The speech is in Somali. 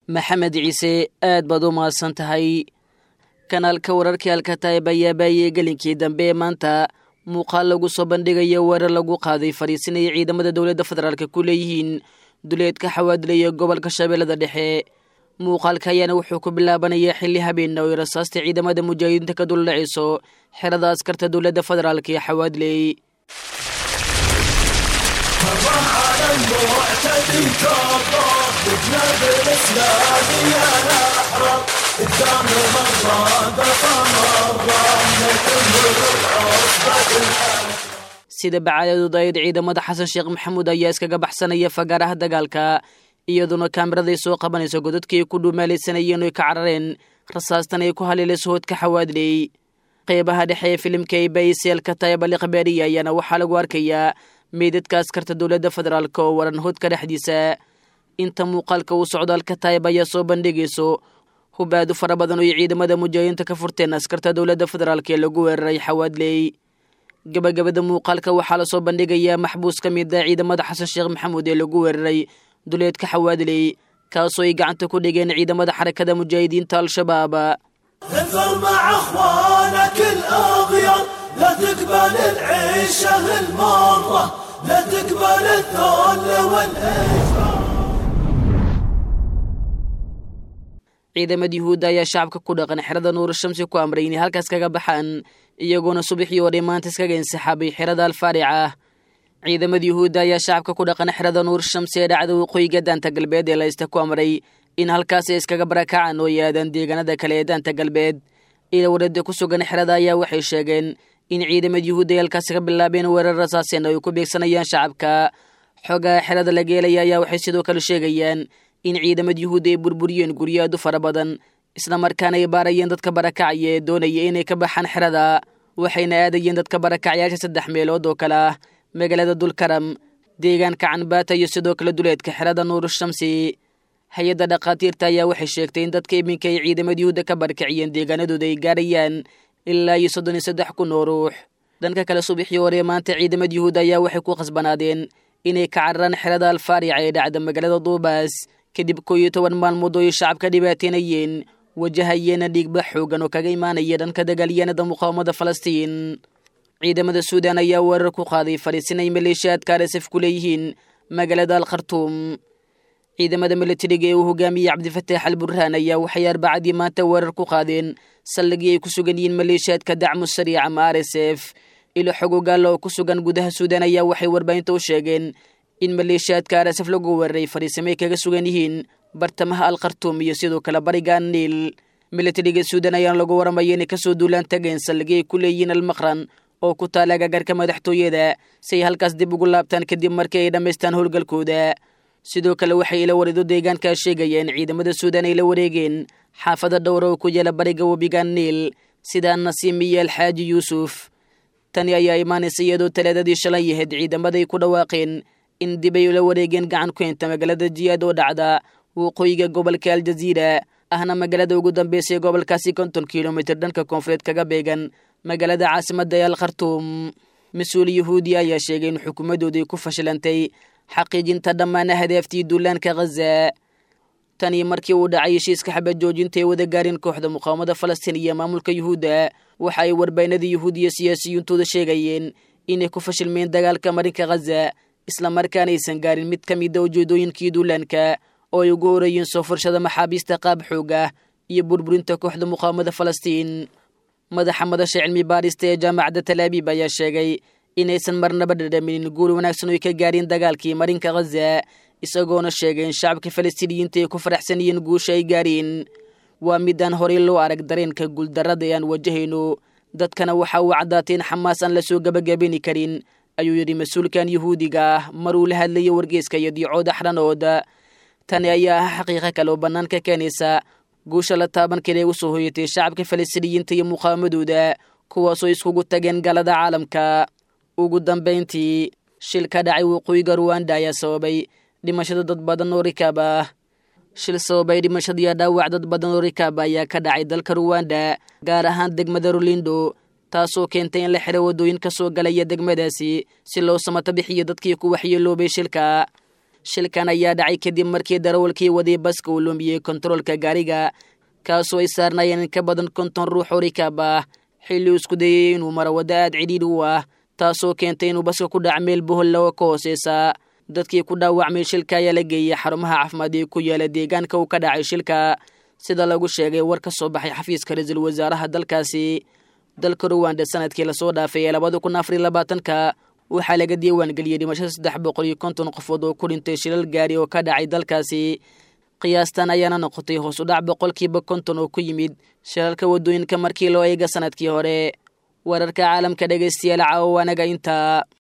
maxamed ciise aad baad u mahadsan tahay kanaalka wararkii alkataib ayaa baayey gelinkii dambe ee maanta muuqaal lagu soo bandhigayo weerar lagu qaaday fariisinaya ciidamada dowladda federaalk ku leeyihiin duleedka xawaadilaya gobolka shabeellada dhexe muuqaalka ayaana wuxuu ku bilaabanayaa xilli habeenna oo rasaasta ciidamada mujaahidiinta ka duldhacayso xerada askarta dowladda federaalk ee xawaadiley sida bacaadadu dayd ciidamada xasan sheekh maxamuud ayaa iskaga baxsanaya fagaaraha dagaalka iyaduna kaamiraday soo qabanayso godadkii ay ku dhuumaalaysanayeen oy ka carareen rasaastan ay ku haleelayso hoodka xawaadley qeybaha dhexe ee filimka ay bayiseelka tayabali khabaariya ayaana waxaa lagu arkayaa meydadka askarta dowladda federaalk oo waran hoodka dhexdiisa inta muuqaalka uu socdo alka taayib ayaa soo bandhigayso hubaadu fara badan oo ay ciidamada mujaahidiinta ka furteen askarta dowladda federaalk ee lagu weeraray xawaadley gabagabada muuqaalka waxaa lasoo bandhigayaa maxbuus ka mid a ciidamada xasan sheekh maxamuud ee lagu weeraray duleedka xawaadley kaasoo ay gacanta ku dhigeen ciidamada xarakada mujaahidiinta al-shabaab انثر مع اخوانك الاغيار لا تقبل العيشه المره لا تقبل الذل والاجرام ciidamada yuhuudda ayaa shacabka ku dhaqan xerada nuur shamsi ku amray inay halkaas kaga baxaan iyagoona subaxii oo dhammaanta iskaga insixaabay xerada alfaaric ah ciidamada yuhuudda ayaa shacabka ku dhaqan xerada nuur shamsi ee dhacda waqooyiga daanta galbeed ee laysta ku amray in halkaasi iskaga barakacaan oo yaadaan deegaanada kale ee daanta galbeed ila warada ku sugan xerada ayaa waxay sheegeen in ciidamada yuhuudda ay halkaasi ka bilaabeen weerar rasaaseen oo ay ku beegsanayaan shacabka xoogaha xerada la geelaya ayaa waxay sidoo kale sheegayaan in ciidamada yuhuudda ay burburiyeen guryo aad u fara badan islamarkaana ay baarayeen dadka barakacaya ee doonaya inay ka baxaan xerada waxayna aadayeen dadka barakacyaasha saddex meelood oo kale ah magaalada dulkaram deegaanka canbaata iyo sidoo kale duleedka xerada nuur shamsi hay-adda dhakhaatiirta ayaa waxay sheegtay in dadka iminka ay ciidamada yuhuudda ka barakiciyeen deegaanadooda ay gaarayaan ilaa iyo soddon iyo saddex kun oo ruux dhanka kale subaxii hore maanta ciidamada yuhuudda ayaa waxay ku khasbanaadeen inay ka cararaan xerada alfaarica ee dhacda magaalada duubaas kadib koo iyo toban maalmood oo ay shacabka dhibaateynayeen wajahayeena dhiigba xoogan oo kaga imaanaya dhanka dagaalyahanada muqaawamada falastiin ciidamada suudan ayaa weerar ku qaaday fariisin ay maleeshiyaadka arsaf ku leeyihiin magaalada al khartuum ciidamada milatariga ee uu hogaamiyey cabdifataax al burhaan ayaa waxay arbacadii maanta weerar ku qaadeen saldhigii ay ku sugan yihiin maleeshiyaadka dacmu sariic ama r s f ilo xogogaalla oo ku sugan gudaha suudan ayaa waxay warbaahinta u sheegeen in maleeshiyaadka arsaf lagu weeraray fariisimay kaga sugan yihiin bartamaha al khartuum iyo sidoo kale bariga niil milatariga suudan ayaana lagu waramaya inay kasoo duulaan tageen saldhigii ay ku leeyihiin almaqran oo ku taala agagarka madaxtooyada si ay halkaas dib ugu laabtaan kadib markii ay dhammaystaan howlgalkooda sidoo kale waxay ila warido deegaankaa sheegaya in ciidamada suudan ay la wareegeen xaafada dhowra oo ku yaela bariga webiga niil sida nasiim iyo alxaaji yuusuf tani ayaa imaanaysa iyadoo talaadadii shalay yahayd ciidamaday ku dhawaaqeen in dib ay la wareegeen gacan ku henta magaalada jiyaad oo dhacda waqooyiga gobolka aljaziira ahna magaalada ugu dambeysa ee gobolkaasi konton kilomitir dhanka koonfureed kaga beegan magaalada caasimadda ee al khartuum mas-uul yahuudi ayaa sheegay in xukuumaddooday ku fashilantay xaqiijinta dhammaan hadaaftii duulaanka khaza tanii markii uu dhacay heshiiska xabad joojinta ee wada gaarin kooxda muqaawamada falastiin iyo maamulka yuhuudda waxa ay warbaynada yuhuudiya siyaasiyintooda sheegayeen inay ku fashilmeen dagaalka marinka khaza islamarkaana aysan gaarin mid ka mida ujeedooyinkii duulaanka oo ay ugu horeeyeen soo furshada maxaabiista qaab xoog ah iyo burburinta kooxda muqaawamada falastiin madaxa madasha cilmi baarista ee jaamacadda talaabiib ayaa sheegay inaysan marnaba dhadhaminin guul wanaagsan oy ka gaareen dagaalkii marinka khaza isagoona sheegay in shacabka falastiiniyiinta ay ku faraxsan yihiin guusha ay gaareen waa midaan horey loo arag dareenka guuldarrada ee aan wajahayno dadkana waxa uu caddaatay in xamaas aan la soo gabagabini karin ayuu yidhi mas-uulkan yuhuudiga ah maruu la hadlayay wargeeska iyo diicooda xdhanooda tani ayaa ah xaqiiqo kale oo bannaanka keenaysa guusha la taaban kara ee u soo hoyatay shacabka falastiiniyiinta iyo muqaawamadooda kuwaasoo iskugu tageen galada caalamka ugu dambayntii shil ka dhacay waqooyiga ruwanda ayaa sababay dhimashada dad badan oo rikaab ah shil sababay dhimashadiiyo dhaawac dad badan oo rikaab ayaa ka dhacay dalka ruwanda gaar ahaan degmada rulindo taasoo keentay in la xidho waddooyin ka soo galaya degmadaasi si loo samato bixiyo dadkii ku waxyeeloobay shilka shilkan ayaa dhacay kadib markii darawalkii waday baska uu lumiyey kontaroolka gaariga kaasoo ay saarnaayeen in ka badan konton ruux oo rikaab ah xilli uu isku dayey inuu maro waddo aad cidhiidhi u ah taasoo keentay inuu baska ku dhac meel boholla oo ka hooseysa dadkii ku dhaawacmay shilka ayaa la geeyey xarumaha caafimaad ee ku yaala deegaanka uu ka dhacay shilka sida lagu sheegay war ka soo baxay xafiiska ra-iisul wasaaraha dalkaasi dalka ruwanda sanadkii lasoo dhaafay ee labada kun afariy labaatanka waxaa laga diiwaangeliyey dhimashada saddex boqol iyo konton qofood oo ku dhintay shilal gaari oo ka dhacay dalkaasi qiyaastan ayaana noqotay hoos u dhac boqolkiiba konton oo ku yimid shilalka waddooyinka markii loo eega sanadkii hore wararka caalamka dhegaystayaal caawa anaga intaa